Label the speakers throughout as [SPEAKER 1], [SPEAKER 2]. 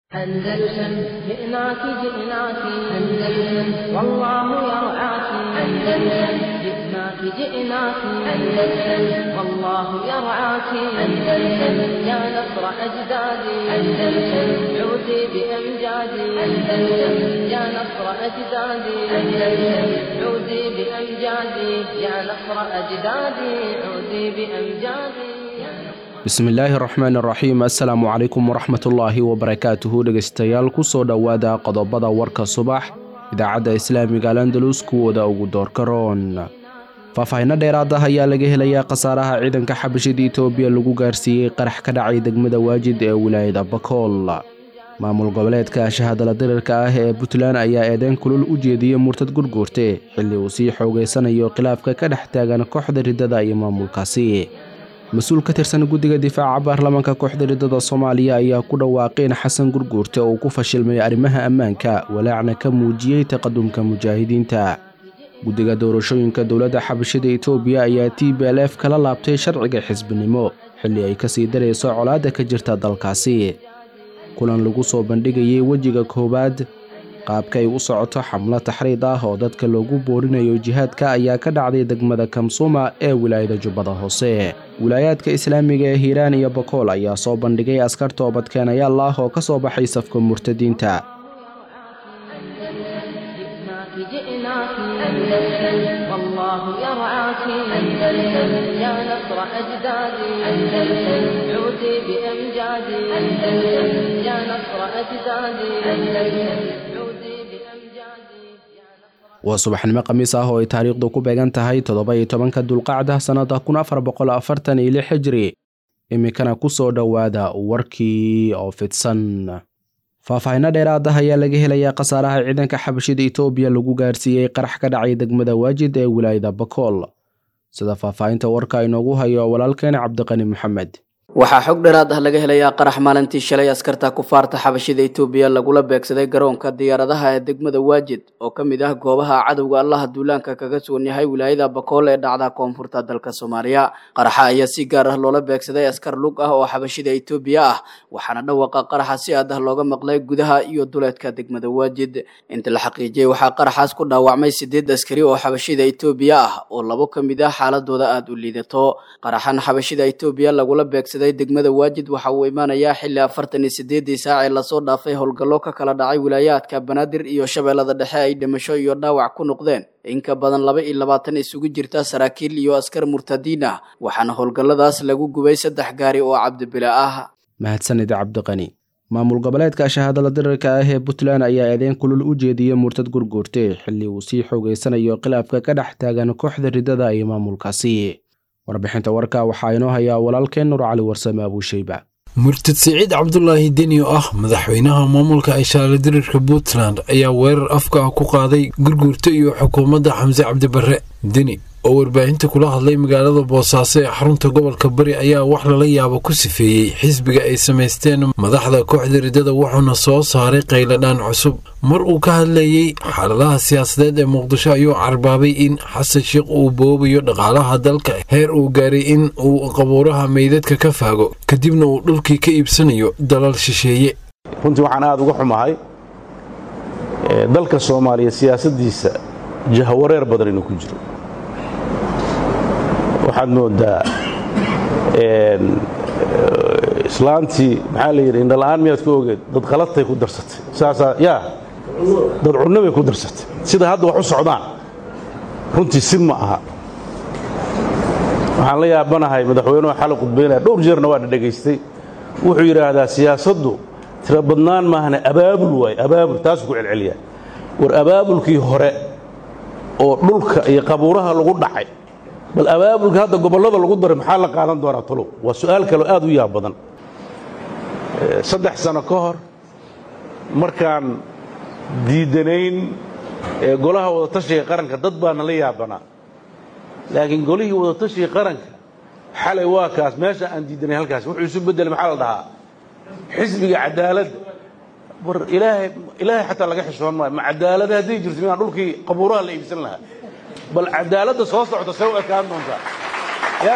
[SPEAKER 1] أندلسن جئناك جئناك أندلسن والله يرعاك أندلسن جئناك جئناك أندلسن والله يرعاك أندلسن يا نصر أجدادي أندلسن عودي بأمجادي أندلسن يا نصر أجدادي أندلسن عودي بأمجادي يا نصر أجدادي عودي بأمجادي يا نصر
[SPEAKER 2] bismillaahi raxmaan raxiim assalaamu calaykum waraxmatullaahi wabarakaatuhu dhegeystayaal kusoo dhowaada qodobada warka subax idaacadda islaamiga alandalus kuwooda ugu doorka roon faahfaahinno dheeraad ah ayaa laga helayaa khasaaraha ciidanka xabashida itoobiya lagu gaarsiiyey qarax ka dhacay degmada waajid ee wilaayada bakool maamul goboleedka shahadala dirirka ah ee puntland ayaa eedeyn kulul u jeediyey murtad gurguurte xilli uu sii xoogeysanayo khilaafka ka dhex taagan kooxda riddada iyo maamulkaasi mas-uul ka tirsan guddiga difaaca baarlamaanka kooxda riddada soomaaliya ayaa ku dhawaaqay in xasan gurguurte uu ku fashilmay arrimaha ammaanka walaacna ka muujiyey taqadumka mujaahidiinta guddiga doorashooyinka dowladda xabashida itoobiya ayaa t b l f kala laabtay sharciga xisbinimo xilli ay kasii darayso colaadda ka jirta dalkaasi kulan lagu soo bandhigayay wejiga koowaad qaabka ay u socoto xamlo taxriid ah oo dadka loogu boorinayo jihaadka ayaa ka dhacday degmada kamsuma ee wilaayada jubbada hoose wilaayaadka islaamiga ee hiiraan iyo bakool ayaa soo bandhigay askar toobadkeenayaal ah oo ka soo baxay safka murtadiinta
[SPEAKER 1] جئناك جئناك أندلسن والله يرعاك أندلسن يا نصر أجدادي أندلسن عودي بأمجادي أندلسن يا نصر أجدادي أندلسن عودي بأمجادي يا نصر
[SPEAKER 2] waa subaxnimo khamiis ah oo ay taariikhdu ku beegan tahay toddoba iyo tobanka dulqacda sannada kun afar boqol afartan iyo lix xijri iminkana ku soo dhowaada warkii oo fidsan faahfaahinno dheeraad ah ayaa laga helayaa khasaaraha ciidanka xabashida itoobiya lagu gaarsiiyey qarax ka dhacay degmada waajid ee wilaayada bakool sida faahfaahinta warka inoogu hayo walaalkeen cabdiqani maxamed
[SPEAKER 3] waxaa xog dheeraad ah laga helayaa qarax maalintii shalay askarta kufaarta xabashida itoobiya lagula beegsaday garoonka diyaaradaha ee degmada waajid oo ka mid ah goobaha cadowga allaha duulaanka kaga sugan yahay wilaayada bakool ee dhacda koonfurta dalka soomaaliya qaraxa ayaa si gaar ah loola beegsaday askar lug ah oo xabashida itoobiya ah waxaana dhawaqa qaraxa si aad ah looga maqlay gudaha iyo duleedka degmada waajid inta la xaqiijiyey waxaa qaraxaas ku dhaawacmay sideed askari oo xabashida itoobiya ah oo labo ka mid ah xaaladooda aada u liidato qaraxan xabashida itoobiya lagula beegsaday degmada waajid waxa uu imaanayaa xilli afartan iyo sideedii saac ee lasoo dhaafay howlgallo ka kala dhacay wilaayaadka banaadir iyo shabeellada dhexe ay dhimasho iyo dhaawac ku noqdeen in ka badan laba iyo labaatan isugu jirta saraakiil iyo askar murtadiin ah waxaana howlgalladaas lagu gubay saddex gaari oo cabdibila ah
[SPEAKER 2] mahadsanid cabdiqani maamul goboleedka shahadala dirirka ah ee puntland ayaa eedeyn kulul u jeediyey murtad gurguurte xilli uu sii xoogeysanayo khilaafka ka dhex taagan kooxda riddada iyo maamulkaasi warbixinta warka waxaa inoo hayaa walaalkeen nur cali warsame abuusheyba
[SPEAKER 4] murtad siciid cabdulaahi deni oo ah madaxweynaha maamulka ishaale dirirka puntland ayaa weerar afka ah ku qaaday gurguurta iyo xukuumadda xamse cabdibarre deni oo warbaahinta kula hadlay magaalada boosaaso ee xarunta gobolka bari ayaa wax lala yaabo ku sifeeyey xisbiga ay samaysteen madaxda kooxda riddada wuxuuna soo saaray qayladhaan cusub mar uu ka hadlayey xaaladaha siyaasadeed ee muqdisho ayuu carbaabay in xasan sheikh uu boobayo dhaqaalaha dalka heer uu gaaray in uu qabuuraha meydadka ka faago kadibna uu dhulkii ka iibsanayo dalal shisheeye
[SPEAKER 5] runtii waxaan aada uga xumahay dalka soomaaliya siyaasaddiisa jahawareer badan inuu ku jiro waxaad moodaa islaantii maxaa la yidhi indhala'aan miyaad ku ogeed dad qaladtay ku darsatay saasaa yaa dad cunno bay ku darsatay sida hadda wax u socdaan runtii si ma aha waxaan la yaabanahay madaxweynuhu xalay khudbaynaya dhowr jeerna waa dhadhegaystay wuxuu yidhaahdaa siyaasaddu tiro badnaan maahane abaabul waaye abaabul taasuu ku celceliyaa war abaabulkii hore oo dhulka iyo qabuuraha lagu dhacay bal abaabulka hadda gobollada lagu daray maxaa la qaadan doonaa talow waa su'aal kaleo aad u yaab badan saddex sano ka hor markaan diidanayn golaha wadatashiga qaranka dad baana la yaabanaa laakiin golihii wadatashiga qaranka xalay waa kaas meesha aan diidanay halkaas wuxuu isu beddelay maxaa la dhahaa xisbiga cadaaladda war ilaahay ilaahay xataa laga xishoon maayo ma cadaalada hadday jirto minaan dhulkii qabuuraha la iibsan lahaa bal cadaaladda soo socota see u ekaan doontaa ya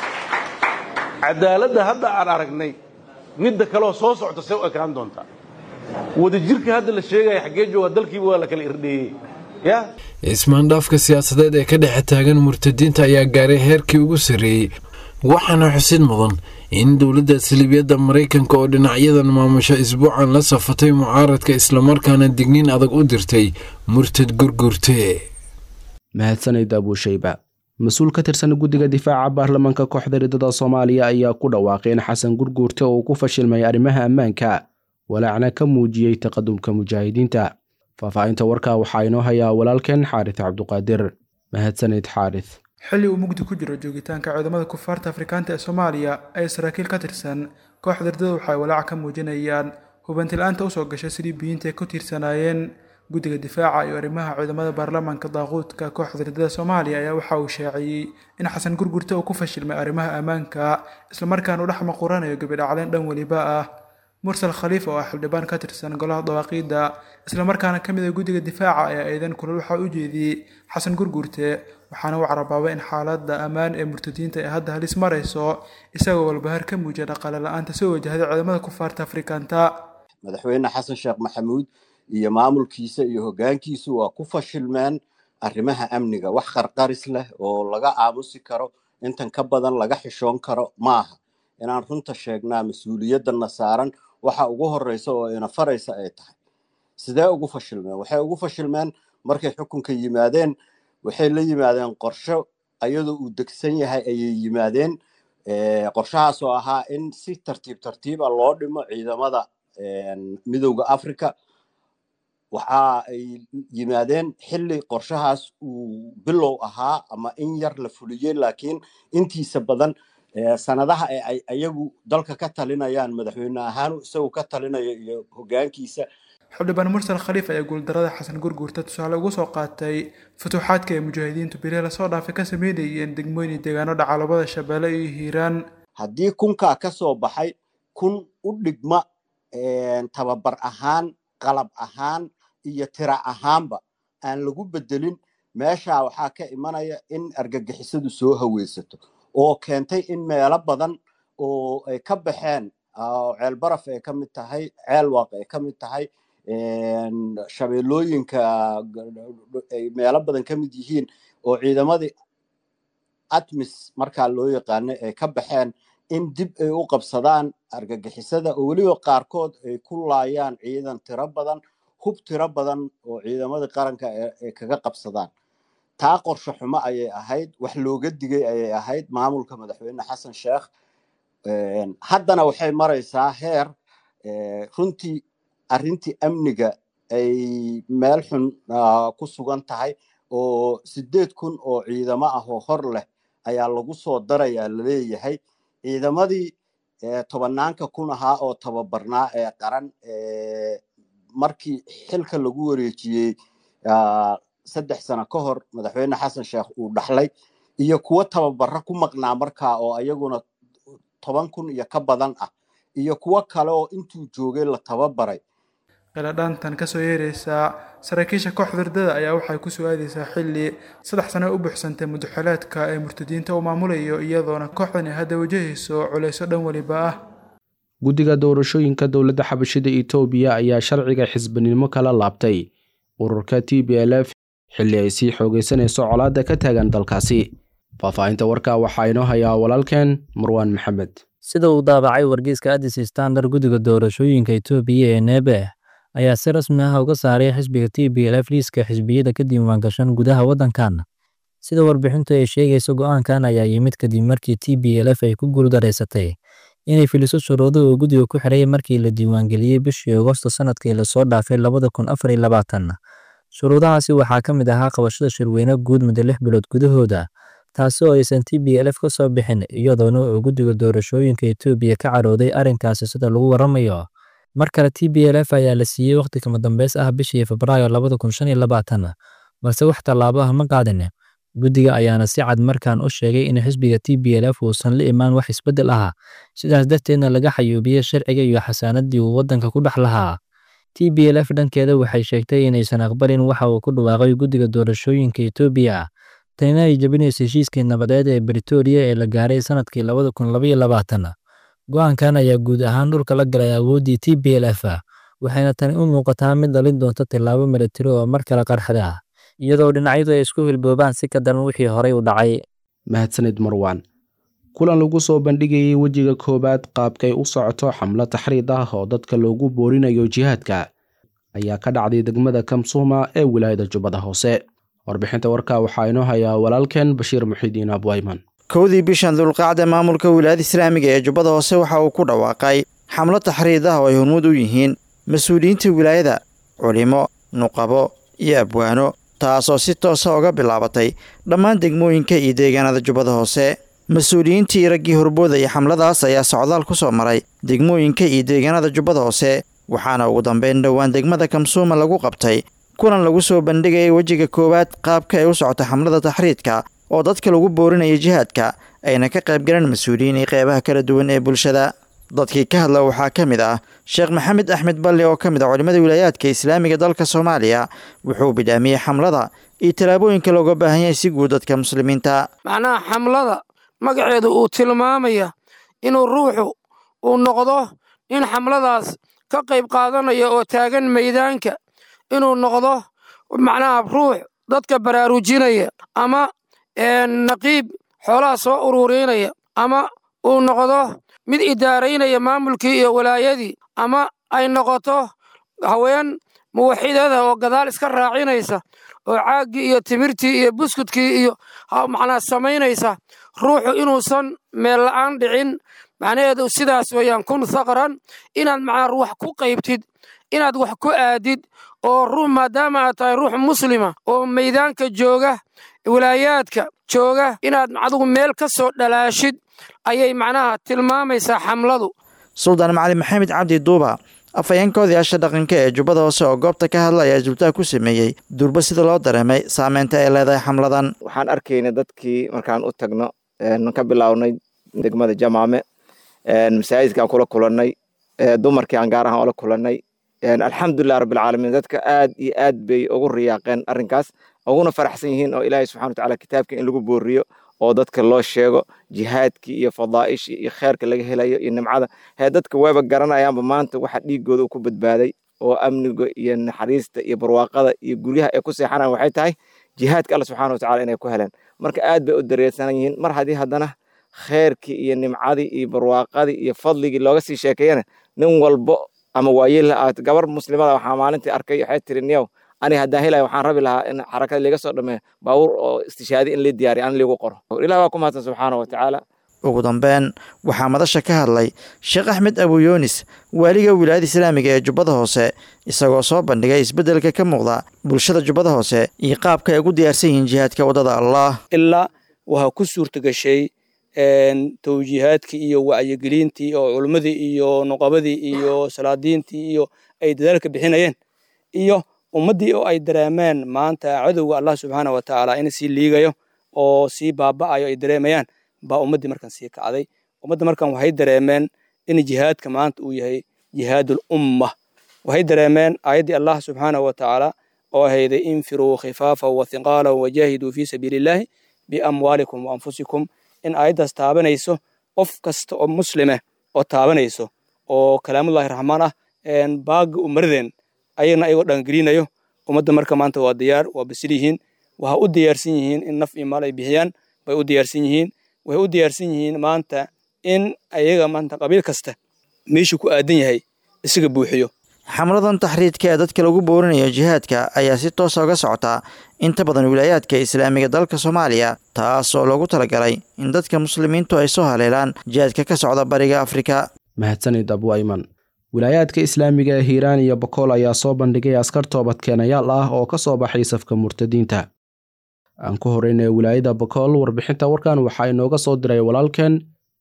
[SPEAKER 5] cadaaladda hadda aan aragnay midda kaleoo soo socota see u ekaan doontaa wadajirka hadda la sheegaya xaggee jooga dalkiiba waa la kala irdheeyey ya
[SPEAKER 4] ismaandhaafka siyaasadeed ee ka dhexe taagan murtadiinta ayaa gaaray heerkii ugu sarreeyey waxaana xusid mudan in dowladda salibiyadda maraykanka oo dhinacyadan maamusha isbuucan la safatay mucaaradka islamarkaana digniin adag u dirtay murtad gurgurte
[SPEAKER 2] mahadsanid abuushayba mas-uul ka tirsan guddiga difaaca baarlamaanka kooxda ridada soomaaliya ayaa ku dhawaaqay in xasan gurguurte uu ku fashilmay arrimaha ammaanka walaacna ka muujiyey taqadumka mujaahidiinta faahfaahinta warkaa waxaa inoo hayaa walaalkeen xaaris cabduqaadir mahadsanid xaaris
[SPEAKER 6] xilli uu mugdi ku jiro joogitaanka ciidamada kufaarta afrikaanta ee soomaaliya ay saraakiil ka tirsan kooxda ridada waxay walaac ka muujinayaan hubanti-la-aanta usoo gashay sidii biyiinta ay ku tiirsanaayeen guddiga difaaca iyo arrimaha ciidamada baarlamaanka daaquudka kooxda ridada soomaaliya ayaa waxa uu shaaciyey in xasan gurgurte uu ku fashilmay arrimaha ammaanka islamarkaana u dhex maquranayo gabidhacleen dhan weliba ah mursal khaliif oo ah xildhibaan ka tirsan golaha dawaaqiidda islamarkaana ka mid a guddiga difaaca ayaa eedan kulal waxaa u jeediyey xasan gurgurte waxaana uu carabaabay in xaaladda ammaan ee murtadiinta ay hadda halis marayso isagoo walbahar ka muujiya dhaqaale la-aanta soo wajahday ciidamada kufaarta afrikaanta
[SPEAKER 7] madaxweyne xasan sheekh maxamuud iyo maamulkiisa iyo hoggaankiisu waa ku fashilmeen arrimaha amniga wax qarqaris leh oo laga aamusi karo intan ka badan laga xishoon karo maaha inaan runta sheegnaa mas-uuliyadana saaran waxa ugu horeysa oo ina faraysa ay tahay sidee ugu fashilmeen waxay ugu fashilmeen markay xukunka yimaadeen waxay la yimaadeen qorsho ayadoo uu degsan yahay ayay yimaadeen qorshahaas oo ahaa in si tartiib tartiiba loo dhimo ciidamada midowda africa waxa ay yimaadeen xilli qorshahaas uu bilow ahaa ama in yar la fuliyey laakiin intiisa badan sanadaha ee ay ayagu dalka ka talinayaan madaxweyne ahaan isagoo ka talinayo iyo hoggaankiisa
[SPEAKER 6] xildhibaan mursal khaliif ayaa guuldarada xasan gurguurta tusaale ugu soo qaatay futuuxaadka ay mujaahidiintu beriha lasoo dhaafay ka sameynayeen degmooyin iyo deegaano dhacaalabada shabeelle iyo hiiraan
[SPEAKER 7] haddii kunkaa ka soo baxay kun u dhigma tababar ahaan qalab ahaan iyo tira ahaanba aan lagu bedelin meeshaa waxaa ka imanaya in argagixisadu soo haweysato oo keentay in meelo badan oo ay ka baxeen ceel baraf ay ka mid tahay ceel waaq ay ka mid tahay shabeellooyinka ay meelo badan ka mid yihiin oo ciidamadii atmis markaa loo yaqaano ay ka baxeen in dib ay u qabsadaan argagixisada oo weliba qaarkood ay ku laayaan ciidan tiro badan hub tiro badan oo ciidamadii qaranka ay kaga qabsadaan taa qorsho xumo ayay ahayd wax looga digay ayay ahayd maamulka madaxweyne xasan sheekh haddana waxay maraysaa heer runtii arrintii amniga ay meel xun ku sugan tahay oo sideed kun oo ciidamo ah oo hor leh ayaa lagu soo darayaa laleeyahay ciidamadii tobanaanka kun ahaa oo tababarnaa ee qaran markii xilka lagu wareejiyey saddex sano ka hor madaxweyne xasan sheekh uu dhaxlay iyo kuwo tababaro ku maqnaa markaa oo ayaguna toban kun iyo ka badan ah iyo kuwo kale oo intuu joogay la tababaray
[SPEAKER 6] qiladhaantan kasoo yeeraysaa saraakiisha kooxda ridada ayaa waxay ku soo aadaysaa xilli saddex sano u buuxsantay mudaxalaadka ee murtadiinta uu maamulayo iyadoona kooxdani hadda wajahayso culayso dhan weliba ah
[SPEAKER 2] guddiga doorashooyinka dowladda xabashida itoobiya ayaa sharciga xisbinimo kala laabtay ururka t b l f xilli ay sii xoogaysanayso colaadda ka taagan dalkaasi faahfaahinta warkaa waxaa inoo hayaa walaalkeen marwaan maxamed
[SPEAKER 8] sida uu daabacay wargeyska addis standard guddiga doorashooyinka itoobiya ee neebe ayaa si rasmi ah uga saaray xisbiga t b l f liiska xisbiyada ka diiwaangashan gudaha waddankan sida warbixintu ay sheegayso go'aankan ayaa yimid kadib markii t b l f ay ku guuldareysatay inay filiso shuruudo uu guddiga ku xidhay markii la diiwaangeliyey bishii agosto sanadkii lasoo dhaafay labada kun afar iyo labaatan shuruudahaasi waxaa ka mid ahaa qabashada shirweyne guud muddo lix bilood gudahooda taasi oo aysan t b l f ka soo bixin iyadoona uu guddiga doorashooyinka etoobiya ka carooday arrinkaasi sida lagu waramayo mar kale t b l f ayaa la siiyey wakhti kama dambeys ah bishii febraayo labada kun shan iyo labaatan balse wax tallaabo ah ma qaadin guddiga ayaana si cad markaan u sheegay in xisbiga t b l f uusan la imaan wax isbeddel ah sidaas darteedna laga xayuubiyey sharciga iyo xasaanaddii uu waddanka ku dhex lahaa t b l f dhankeeda waxay sheegtay inaysan aqbalin waxa uu ku dhawaaqay guddiga doorashooyinka etoobiya tanina ay jebinayso heshiiskii nabadeed ee britoria ee la gaaray sanadkii labada kun labaiyo labaatan go-aankan ayaa guud ahaan dhulka la galay awooddii t b l f waxayna tani u muuqataa mid dhalin doonta tillaabo milatari oo mar kale qarxada ah iyadoo dhinacyadu ay isku hilboobaan si ka daran wixii horey u dhacay
[SPEAKER 2] mahadsanid marwaan kulan lagu soo bandhigayay wejiga koowaad qaabkay u socoto xamlo taxriid ah oo dadka loogu boorinayo jihaadka ayaa ka dhacday degmada kamsuuma ee wilaayada jubbada hoose warbixinta warka waxaa inoo hayaa walaalkeen bashiir muxidiin abwayman
[SPEAKER 9] kowdii bishan dulqaacda maamulka wilaayada islaamiga ee jubbada hoose waxa uu ku dhawaaqay xamlo taxriid ah oo ay hormuud u yihiin mas-uuliyiinta wilaayada culimo nuqabo iyo abwaano taasoo si toosa uga bilaabatay dhammaan degmooyinka iyo deegaanada jubbada hoose mas-uuliyiintii raggii horboodaya xamladaas ayaa socdaal ku soo maray degmooyinka iyo deegaanada jubbada hoose waxaana ugu dambeyn dhowaan degmada kamsuuma lagu qabtay kulan lagu soo bandhigayay wejiga koowaad qaabka ay u socota xamlada taxriidka oo dadka lagu boorinaya jihaadka ayna ka qaybgaleen mas-uuliyiin iyo qeybaha kala duwan ee bulshada dadkii ka hadla waxaa ka mid ah sheekh maxamed axmed balle oo ka mid ah culimmada wilaayaadka islaamiga dalka soomaaliya wuxuu bidhaamiyey xamlada iyo tallaabooyinka looga baahan yahay si guud dadka muslimiinta
[SPEAKER 10] macnaha xamlada magaceedu uu tilmaamaya inuu ruuxu uu noqdo in xamladaas ka qayb qaadanaya oo taagan maydaanka inuu noqdo macnaha ruux dadka baraarujinaya ama naqiib xoolaha soo ururinaya ama uu noqdo mid idaaraynaya maamulkii iyo walaayadii ama ay noqoto haween muwaxidada oo gadaal iska raacinaysa oo caaggii iyo timirtii iyo buskudkii iyo macnaa samaynaysa ruuxu inuusan meel la'aan dhicin macnaheedu sidaas weeyaan kun thaqran inaad macnaa wax ku qaybtid inaad wax ku aadid oo ruux maadaama aad tahay ruux muslima oo maydaanka jooga walaayaadka jooga inaad adigu meel ka soo dhalaashid ayay macnaha tilmaamaysaa xamladu
[SPEAKER 9] suldaan macali maxamed cabdi duuba afhayeenka odayaasha dhaqanka ee jubbada hoose oo goobta ka hadla ayaa isdultaag ku sameeyey durba sida loo dareemay saameynta ay leedahay xamladan
[SPEAKER 11] waxaan arkaynay dadkii markaan u tagno ka bilownay degmada jamaame masaajidkaan kula kulannay dumarkii aan gaar ahaan ula kulannay alxamdulilah rabbilcaalamiin dadka aad iyo aad bay ugu riyaaqeen arrinkaas uguna faraxsan yihiin oo ilaahay subxana watacaala kitaabka in lagu booriyo oo dadka loo sheego jihaadkii iyo fadaa'ishii iyo kheerka laga helayo iyo nimcada hee dadka wayba garanayaanba maanta waxa dhiigooda ku badbaaday oo amniga iyo naxariista iyo barwaaqada iyo guryaha ay ku seexanaan waxay tahay jihaadka alla subxana watacala inay ku heleen marka aad bay u dareersanan yihiin mar haddii haddana kheerkii iyo nimcadii iyo barwaaqadii iyo fadligii looga sii sheekeeyana nin walbo ama waayela aad gabar muslimada waxaa maalintii arkay waxay tiri niyow aniga haddaan helaya waxaan rabi lahaa in xarakada liiga soo dhameeyo baabuur oo istishaadi in lii diyaariyo an liigu qoro ilah waa ku mahadsan subxaana wa tacaala
[SPEAKER 9] ugu dambeyn waxaa madasha ka hadlay sheekh axmed abuyoonis waaliga wilaayada islaamiga ee jubbada hoose isagoo soo bandhigay isbeddelka ka muuqda bulshada jubbada hoose iyo qaabka ay ugu diyaarsan yihiin jihaadka waddada allah
[SPEAKER 12] ilaa waxaa ku suurta gashay tawjiihaadkii iyo wacyigelintii oo culummadii iyo nuqabadii iyo salaadiintii iyo ay dadaalka bixinayeen iyo ummaddii oo ay dareemeen maanta cadowga allah subxaana wa tacaala in sii liigayo oo sii baaba'ayo ay dareemayaan baa ummaddii markan sii kacday ummadda markan waxay dareemeen in jihaadka maanta uu yahay jihaadul umma waxay dareemeen aayaddii allah subxaana wa tacaala oo ahayday infiruu khifaafa wa hiqaala wajaahiduu fii sabiilillaahi biamwaalikum wa anfusikum in aayaddaas taabanayso qof kasta oo muslime oo taabanayso oo kalaamullahi raxmaan ah baaga umaradeen ayagna ayagoo dhangelinayo ummadda marka maanta waa diyaar waa basil yihiin waxa u diyaarsan yihiin in naf iyo maal ay bixiyaan bay u diyaarsan yihiin waxay u diyaarsan yihiin maanta in ayaga maanta qabiil kasta meeshuu ku aadan yahay isaga buuxiyo
[SPEAKER 9] xamladan taxriidka ee dadka lagu boorinayo jihaadka ayaa si toosa uga socotaa inta badan wilaayaadka islaamiga dalka soomaaliya taas oo loogu talagalay in dadka muslimiintu ay soo haleelaan jihaadka ka socda bariga afrika
[SPEAKER 2] mahadsanid abwayman wilaayaadka islaamiga ee hiiraan iyo bokool ayaa soo bandhigay askar toobadkeenayaal ah oo ka soo baxay safka murtadiinta aan ku horeynaya wilaayada bokool warbixinta warkan waxaa inooga soo diray walaalkeen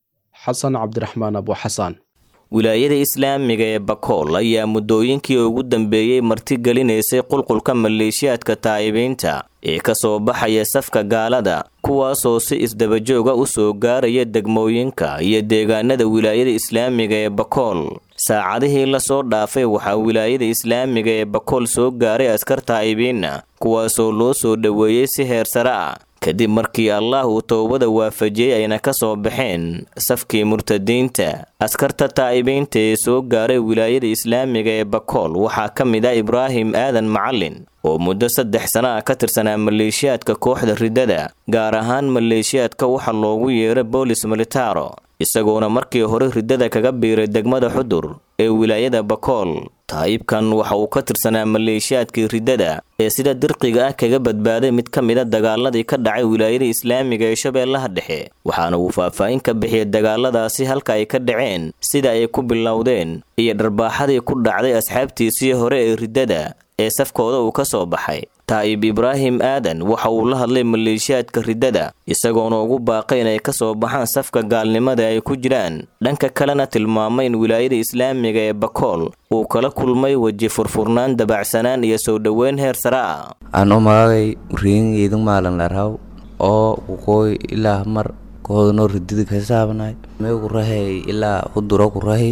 [SPEAKER 2] xasan cabdiraxmaan abuxasaan
[SPEAKER 13] wilaayada islaamiga ee bakool ayaa muddooyinkii ugu dambeeyey martigelinaysay qulqulka maleeshiyaadka taa'ibiinta ee ka soo baxaya safka gaalada kuwaasoo si isdabajooga u soo gaaraya degmooyinka iyo deegaanada wilaayada islaamiga ee bakool saacadihii lasoo dhaafay waxaa wilaayada islaamiga ee bakool soo gaaray askar taa'ibiina kuwaasoo loo soo dhoweeyey si heer sare ah kadib markii allah uu towbada waafajiyey ayna ka soo baxeen safkii murtadiinta askarta taa'ibiinta ee soo gaaray wilaayada islaamiga ee bakool waxaa ka mid ah ibraahim aadan macalin oo muddo saddex sana ah ka tirsanaa maleeshiyaadka kooxda riddada gaar ahaan maleeshiyaadka waxa loogu yeero boolis militaro isagoona markii hore riddada kaga biiray degmada xudur ee wilaayada bakool taayibkan waxa uu ka tirsanaa maleeshiyaadkii riddada ee sida dirqiga ah kaga badbaaday mid ka mida dagaaladii ka dhacay wilaayada islaamiga ee shabeellaha dhexe waxaana uu faahfaahin ka bixiyay dagaaladaasi halka ay ka dhaceen sida ay ku bilowdeen iyo dharbaaxadii ku dhacday asxaabtiisii hore ee riddada ee safkooda uu ka soo baxay taa'ib ibraahim aadan waxa uu la hadlay maleeshiyaadka riddada isagoona ugu baaqay inay ka soo baxaan safka gaalnimada ay ku jiraan dhanka kalena tilmaamay in wilaayada islaamiga ee bakool uu kala kulmay weji furfurnaan dabacsanaan iyo soo dhoweyn heer sare ah
[SPEAKER 14] aan u magagay riingeydan maalan larhaw oo kuqooy ilaa mar koodano ridida kasaabanay mee ku rahay ilaa huduro ku rahi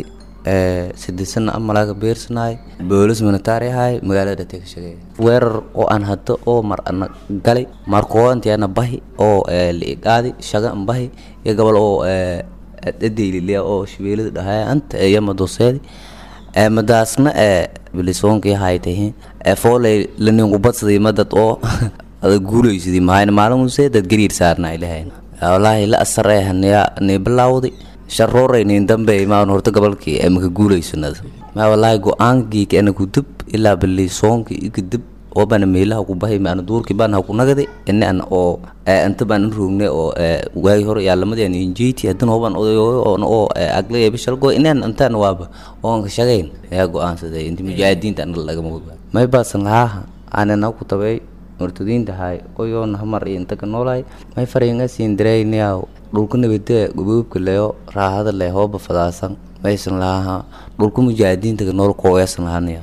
[SPEAKER 14] sidisana amalaga beersanaay boolis militari ahay magaalada tegshagay weerar oo aan hado oo mar ana galay markoodantiana bahi oo liigaadi shaga an bahi iyo gobol oo dhadeylilia oo shabeelada dhahay anta iyo madoseedi madaasna bilisoonki haytahi fooley laninku badsaday madad oo ada guulaysidii mahayna maalin dad gariir saarna ilahayn wallaahi la asar ee haniya ni bilaawday sharooreyn dambe imaan horta gobolkii maka guulaysanada ma wallaahi go-aankii ana kudib ilaa bilisoonki ikadib oo bana meelaha ku bahay maana duurkii baan ha ku nagade ina an oo inta baan in roogne oo waagi hore yaalamadii an injeyti haddana hoban odayo oon oo agla ee bishalgo inaan intaan waaba oon ka shaqayn ayaa go-aansaday inta mujaahidiinta ana lagama ogaa may baasan lahaa aanana ku tabay murtadiinta hay oyoona hamar iyo inta ka noolahay may fariinga siin daraynayaa dhulka nabadee goboobka leyo raahada leh hooba fadaasan maysan lahaa dhulka mujaahidiinta ka nool kooyaasan lahanaya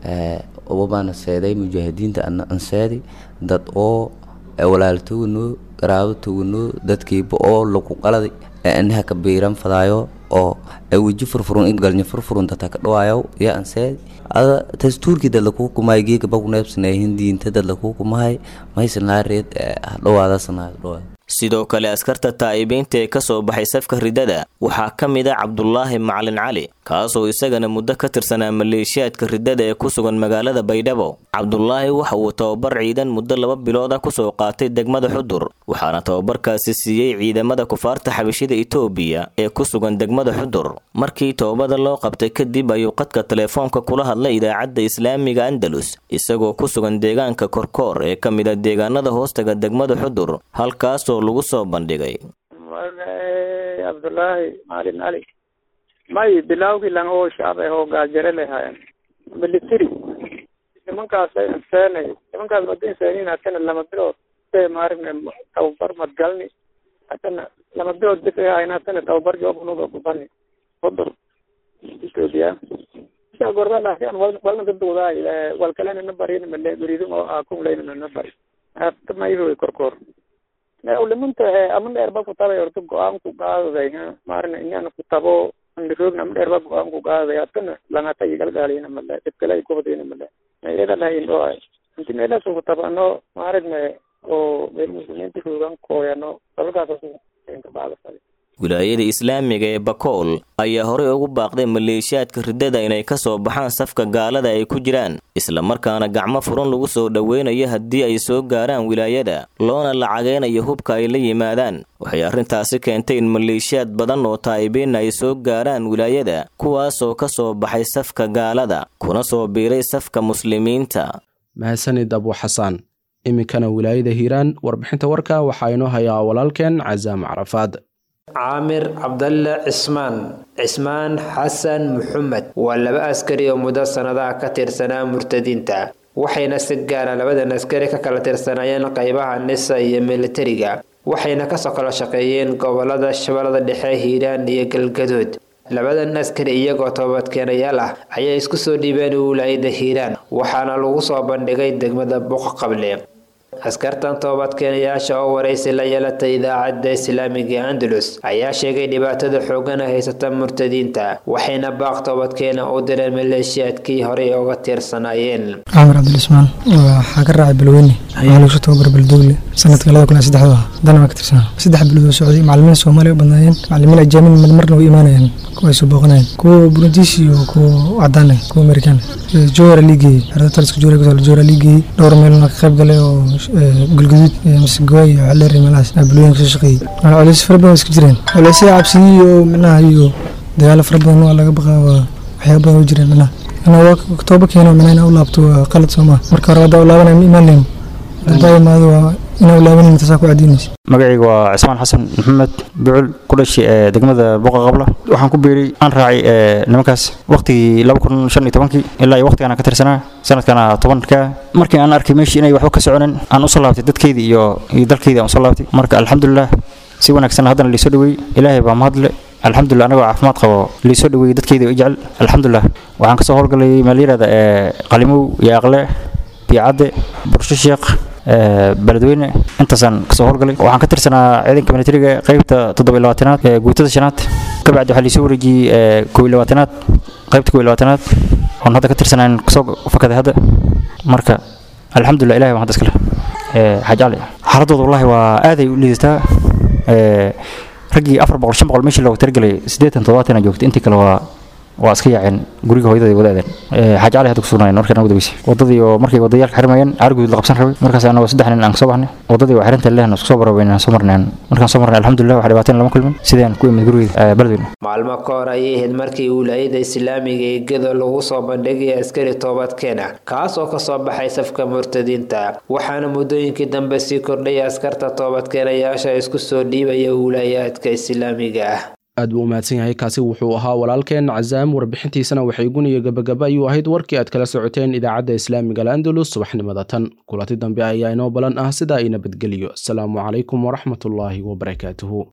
[SPEAKER 14] obabaana seeday mujaahidiinta ana anseedi dad oo walaaltoganoo garaabatoganoo dadkiiba oo lagu qaladay inaha ka biiran fadaayo oo weji furfurun in galnya furfurun data ka dhawaayo iyo anseedi ada dastuurkii dad lakuu kumahay geeka bakuneebsanaayihin diinta dad lakuu kumahay maysan laha reed hadhawaadasanaa dhawaada
[SPEAKER 13] sidoo kale askarta taa'ibiinta ee ka soo baxay safka riddada waxaa ka mid ah cabdulaahi macalin cali kaasoo isagana muddo ka tirsanaa maleeshiyaadka riddada ee ku sugan magaalada baydhabo cabdulaahi waxa uu tababar ciidan muddo laba bilood ah kusoo qaatay degmada xudur waxaana tababarkaasi siiyey ciidamada kufaarta xabashida itoobiya ee ku sugan degmada xudur markii toobada loo qabtay kadib ayuu qadka telefoonka kula hadlay idaacadda islaamiga andalus isagoo ku sugan deegaanka korkoor ee ka mid a deegaanada hoostaga degmada xudur halkaasoo lagu soo bandhigay
[SPEAKER 15] cabdulaahi maalin cali may bilawgii lang oo shacab ah oo gaajare lehayen military nimankaasay inseenay nimankaas mada inseenin hatana lama bilood say maaragna tababar madgalni hatana lama bilood bis ay hayn hatana tababar joobunuga kubani hudur ethiopia isa gorda laakiin wal walna dadwadaay walkalena na barin male guridu oo akun leyna na bari hata mayro korkor ulimunta ama dheerba ku tabay horta go-aan ku qaadaday maarna inaan ku tabo andiroogna ama dheerba go-aan ku qaadaday hatana langata igalgaalina male dhibkale kubadina male iyada lahayn oo inti meelaas ku tabano maaragna oo meel muslimiinta joogan kooyano dabalkaas ka baadasay
[SPEAKER 13] wilaayada islaamiga ee bakool ayaa horey ugu baaqday maleeshiyaadka riddada inay ka soo baxaan safka gaalada ay ku jiraan islamarkaana gacmo furan lagu soo dhoweynayo haddii ay soo gaaraan wilaayada loona lacageynayo hubka ay la yimaadaan waxay arrintaasi keentay in maleeshiyaad badan oo taa'ibiin ay soo gaaraan wilaayada kuwaasoo ka soo baxay safka gaalada kuna soo biiray safka muslimiinta
[SPEAKER 2] mahadsanid abu xasaan iminkana wilaayada hiiraan warbixinta warka waxaa inoo hayaa walaalkeen casaam carafaad
[SPEAKER 16] caamir cabdalle cismaan cismaan xasan maxamed waa laba askari oo muddo sannadaha ka tirsanaa murtadiinta waxayna si gaara labadan askari ka kala tirsanaayeen qaybaha nisa iyo militariga waxayna kasoo kala shaqeeyeen gobolada shabeellada dhexe hiiraan iyo galgadood labadan askari iyagoo toobadkeenayaal ah ayay isku soo dhiibeen wilaayada hiiraan waxaana lagu soo bandhigay degmada buuq qable askartan toobadkeenayaasha oo waraysi la yeelatay idaacadda islaamiga andalus ayaa sheegay dhibaatada xoogana haysata murtadiinta waxayna baaq toobadkeena u direen maleeshiyaadkii horey uga tiirsanaayeen
[SPEAKER 17] camar cabdilismaan waxaa ka raacay balweyne waxaa lagu soo tababar baldugle sanadka labada kun iyo saddexda haddana waan ka tirsanaa saddex bilood oo socday macallimiin soomaaliya u badnaayeen macallimiin ajaamin marmarna way imaanayeen kuwa ay soo booqanayeen kuwa burundiis iyo kuwa cadaan ah kuwa amerikaan ah jowhara liigey xerada taliska jowhara kusoo jowhara liigey dhowr meelna ka qayb galay oo galgaduud masagawaa iyo xaleer iyo meelahaas bilooyin kasoo shaqeeyey culays fara badan waa iska jireen culaysya cabsiyi iyo micnaha iyo dagaalo fara badan waa laga baqaa waa waxyaaba badan u jireen micnaha ana waa tooba keeno micnaha inaa u laabto waa qalad soo maa marka hore haddaa u laabanaya ma imaan leyn haddaa imaado waa inaa u laabanin taasaa ku cadiinaysa
[SPEAKER 18] magacayga waa cismaan xasan maxamed bucul ku dhashay ee degmada boqa qabla waxaan ku biiray aan raacay nimankaas waqtigii laba kun shan iyo tobankii ilaa iyo waqtigaan ka tirsanaa sanadkana tobanka markii aan arkay meeshii inay waxba ka soconin aan usoo laabtay dadkeydii iyo iyo dalkeydii aan usoo laabtay marka alxamdulilah si wanaagsan haddana liisoo dhaweeyey ilaahay baa mahadle alxamdulilah anagoo caafimaad qabo liisoo dhaweeyey dadkeyda i jecel alxamdulilah waxaan kasoo howlgalay meel yirahda ee qalimow iyo aqle biicadde bursho sheekh beledweyne intaasaan kasoo howlgalay waxaan ka tirsanaa ciidanka militariga qaybta toddoba iyo labaatanaad ee guutada shanaad kabacdi waxaa liisoo wareejiyey kow iyo labaatanaad qaybta kow iyo labaatanaad oon hadda ka tirsanaan kasoo fakaday hadda marka alxamdulilah ilahay baan hadda iskale xaaj cali xaaladooda wallahi waa aaday u liidataa raggii afar boqol shan boqol meeshii loogu talagelay siddeetan toddobaatan joogtay intii kale waa waa iska yaaceen guriga hooyadada wadaadeen xaaji cali hadda ku sugnaayeen markaan ugu dabeysay wadadii oo markay wadayaalka xirmayeen caariguud la qabsan rabay markaas anagoo saddex nin aan kasoo baxnay wadadii waa xirinta lehna isku soo barabayn aan soo marnay markaan soo marnay alxamdulilah wax dhibaateen lama kulmin sidaan ku imid gurigeyda beledweyne
[SPEAKER 16] maalmo ka hor ayay ahayd markii wilaayada islaamiga ee gedo lagu soo bandhigaya askari toobadkeena kaas oo kasoo baxay safka murtadiinta waxaana muddooyinkii dambe sii kordhaya askarta toobadkeenayaasha isku soo dhiibaya wilaayaadka islaamiga ah
[SPEAKER 2] aad buu u mahadsan yahay kaasi wuxuu ahaa walaalkeen cazaam warbixintiisana waxay guniya gabagaba ayuu ahayd warkii aad kala socoteen idaacadda islaamiga al'andalus subaxnimada tan kulanti dambe ayaa inoo balan ah sidaa i nabadgeliyo asalaamu calaykum waraxmatullaahi wabarakaatuhu